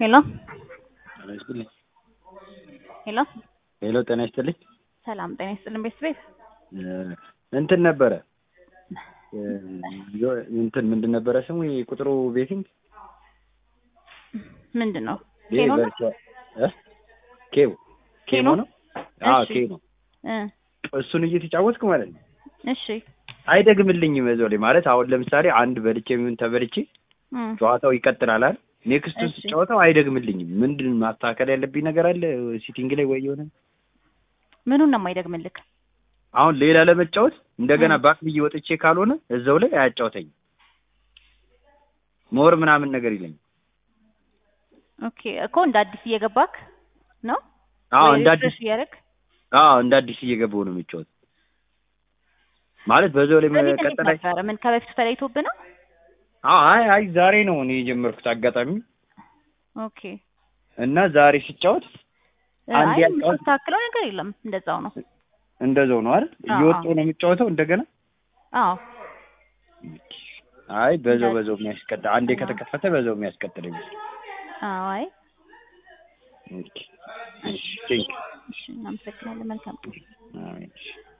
ሄሎ ጤና ይስጥልኝ። ሄሎ ሄሎ ጤና ይስጥልኝ። ሰላም ጤና ይስጥልን ቤተሰቤት እ እንትን ነበረ እ ዮ- እንትን ምንድን ነበረ ስሙ የቁጥሩ ቤቲንግ ምንድን ነው ይሄ ኬኖ ነው? ቨርቹዋል እ ኬው ኬሞ ኬኖ? ነው? አዎ እሺ። ኬ ነው። እ እሱን እየተጫወትኩ ማለት ነው እሺ አይደግምልኝም እዛው ላይ ማለት አሁን ለምሳሌ አንድ በልቼ የሚሆን ተበልቼ እ ጨዋታው ይቀጥላል አይደል? ኔክስቱን እሺ። ስጫወተው አይደግምልኝም። ምንድን ማስተካከል ያለብኝ ነገር አለ ሲቲንግ ላይ ወይ የሆነ ምኑን ነው የማይደግምልክ? አሁን ሌላ ለመጫወት እንደገና እ። ባክ ብዬ ወጥቼ ካልሆነ እዛው ላይ አያጫውተኝም። ሞር ምናምን ነገር ይለኝ። ኦኬ እኮ እንደ አዲስ እየገባክ ነው አዎ ወይ እንደ አዲስ ሪፍሬሽ እያደረግ አዎ እንደ አዲስ እየገባሁ ነው የሚጫወት ማለት በዛው ላይ በፊት እንዴት መቀጠል አይ- ነበረ? ምን ከበፊቱ ተለይቶብህ ነው? አዎ አይ አይ ዛሬ ነው እኔ የጀመርኩት አጋጣሚ ኦኬ እና ዛሬ ስጫወት እ፣ አንድ አይ ያጫወት- የምታስተካክለው ነገር የለም እንደዛው ነው። እንደዛው ነው አይደል? አዎ፣ እየወጣሁ አዎ። ነው የሚጫወተው እንደገና አዎ አይ በዛው እንደ- በዛው የሚያስቀጥል አንዴ አዎ። ከተከፈተ በዛው የሚያስቀጥል ይመስል አዎ አይ ኦኬ እሺ ቴንክ እሺ እናመሰግናለን። መልካም አሜን